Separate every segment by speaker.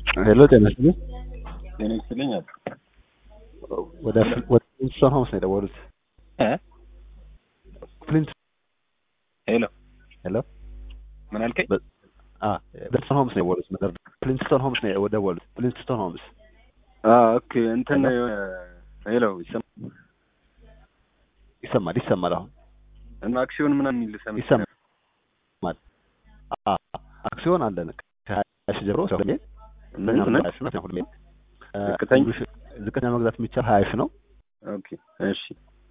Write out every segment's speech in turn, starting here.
Speaker 1: ሄሎ ጤና ይስጥልኝ።
Speaker 2: ጤና ይስጥልኝ አሉ።
Speaker 1: ወደ ወደ ፍሊንትስቶን ሆምስ ነው የደወሉት።
Speaker 2: እ
Speaker 1: ፍሊንት
Speaker 2: ሄሎ
Speaker 1: ሄሎ
Speaker 2: ምን አልከኝ?
Speaker 1: አ ፍሊንትስቶን ሆምስ ነው የደወሉት። መደር ፍሊንትስቶን ሆምስ ነው የደወሉት። ፍሊንትስቶን ሆምስ
Speaker 2: አ ኦኬ እንትን የሆነ ሄሎ ይሰማ
Speaker 1: ይሰማል ይሰማል። አሁን
Speaker 2: እና አክሲዮን ምናምን የሚል ሰምቼ
Speaker 1: ይሰማል። አ አክሲዮን አለን ከሀያ ሺህ ጀምሮ እስከ ሁለት ሚሊዮን
Speaker 2: ምን
Speaker 1: ዝቅተኛ
Speaker 2: ምን
Speaker 1: መግዛት ነው ሁለት ሚሊዮን እ
Speaker 2: ዝቅተኛ?
Speaker 1: አንዱ ሺህ- ዝቅተኛ መግዛት የሚቻል ሀያ ሺህ ነው።
Speaker 2: ኦኬ እሺ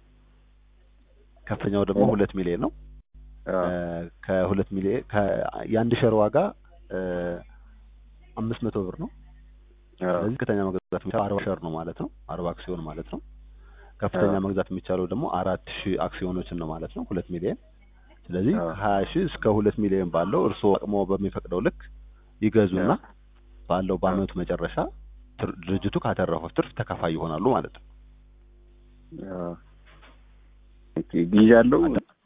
Speaker 1: ከፍተኛው ደግሞ
Speaker 2: ሄሎ።
Speaker 1: ሁለት ሚሊዮን ነው።
Speaker 2: አ
Speaker 1: እ ከሁለት ሚሊዮን ከ- የአንድ ሸር ዋጋ እ አምስት መቶ ብር ነው።
Speaker 2: አ
Speaker 1: ስለዚህ ዝቅተኛ መግዛት የሚቻለው አርባ ሸር ነው ማለት ነው። አርባ አክሲዮን ማለት ነው። ከፍተኛ
Speaker 2: አዎ።
Speaker 1: መግዛት የሚቻለው ደግሞ አራት ሺህ አክሲዮኖችን ነው ማለት ነው። ሁለት ሚሊዮን ስለዚህ
Speaker 2: አዎ።
Speaker 1: ሀያ ሺህ እስከ ሁለት ሚሊዮን ባለው እርስዎ አቅሞ በሚፈቅደው ልክ ይገዙና
Speaker 2: አዎ።
Speaker 1: ባለው በአመቱ መጨረሻ ትር- ድርጅቱ ካተረፈው ትርፍ ተካፋይ ይሆናሉ ማለት ነው።
Speaker 2: አ ኦኬ ጊዜ አለው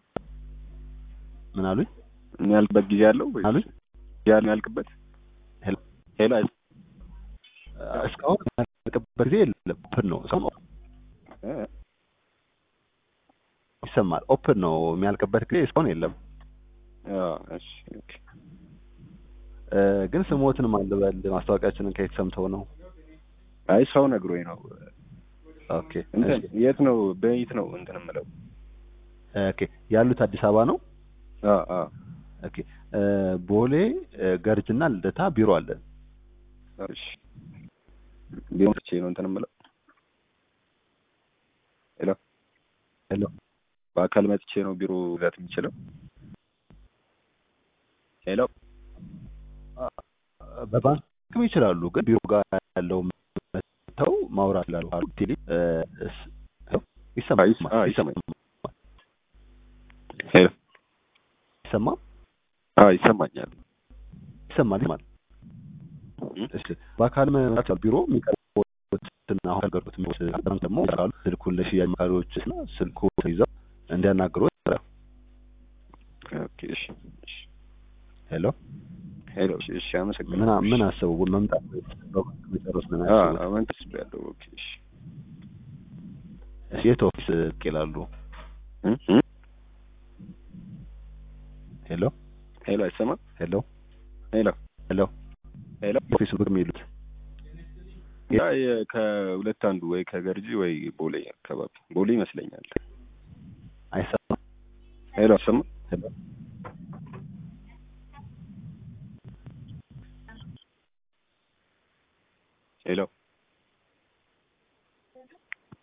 Speaker 1: ምን አሉኝ?
Speaker 2: የሚያልቅበት ጊዜ አለው ወይስ
Speaker 1: አሉኝ?
Speaker 2: ጊዜ አለው የሚያልቅበት?
Speaker 1: ሄሎ
Speaker 2: ሄሎ አይስ-
Speaker 1: እስካሁን ያልቅበት ጊዜ የለም። ኦፕን ነው እስካሁን
Speaker 2: እ
Speaker 1: ይሰማል። ኦፕን ነው የሚያልቅበት ጊዜ እስካሁን የለም።
Speaker 2: አ እሺ ኦኬ
Speaker 1: እ ግን ስሞትን ማልበል ማስታወቂያችንን ከየት ሰምተው ነው?
Speaker 2: አይ ሰው ነግሮኝ ነው።
Speaker 1: ኦኬ
Speaker 2: እንትን
Speaker 1: እሺ።
Speaker 2: የት ነው በየት ነው እንትን የምለው?
Speaker 1: ኦኬ ያሉት አዲስ አበባ ነው።
Speaker 2: አ አ
Speaker 1: ኦኬ እ ቦሌ እ ገርጅና ልደታ ቢሮ አለን።
Speaker 2: እሺ ቢሮ መጥቼ ነው እንትን የምለው። ሄሎ
Speaker 1: ሄሎ
Speaker 2: በአካል መጥቼ ነው ቢሮ መግዛት የምችለው? ሄሎ
Speaker 1: በባንክም ይችላሉ፣ ግን ቢሮ ጋር ያለው መተው ማውራት ይላሉ። አሉ ቴሌ እ እስ- ይሰማል
Speaker 2: አይ፣ አይ፣
Speaker 1: ይሰማል
Speaker 2: ሄሎ
Speaker 1: ይሰማል
Speaker 2: አዎ ይሰማኛል።
Speaker 1: ይሰማል ይሰማል።
Speaker 2: እም?
Speaker 1: እሺ በአካል መምጣት ይችላሉ። ቢሮ የሚቀርቡትን አሁን ያልገሩት ባንክ ደግሞ ይሰራሉ። ስልኩን ለሽያጭ አማካሪዎች እና ስልኩ ይዘው እንዲያናግሩ ይሰራሉ።
Speaker 2: ኦኬ እሺ እሺ
Speaker 1: ሄሎ
Speaker 2: ሄሎ እሺ እሺ አመሰግናለሁ።
Speaker 1: ምን ምን አሰቡ መምጣት በባንክ መጨረስ ምን
Speaker 2: አዎ
Speaker 1: አሰቡ?
Speaker 2: አሁን ተስቤያለሁ። ኦኬ እሺ
Speaker 1: እሺ የት ኦፊስ ብቅ ይላሉ?
Speaker 2: እም? እም?
Speaker 1: ሄሎ
Speaker 2: ሄሎ አይሰማም?
Speaker 1: ሄሎ
Speaker 2: ሄሎ
Speaker 1: ሄሎ
Speaker 2: ሄሎ
Speaker 1: ኦፊሱ ብቅ የሚሉት
Speaker 2: ያ የ- ከሁለት አንዱ ወይ ከገርጂ ወይ ቦሌ አካባቢ ቦሌ ይመስለኛል።
Speaker 1: አይሰማም?
Speaker 2: ሄሎ አይሰማም?
Speaker 1: ሄሎ
Speaker 2: ሄሎ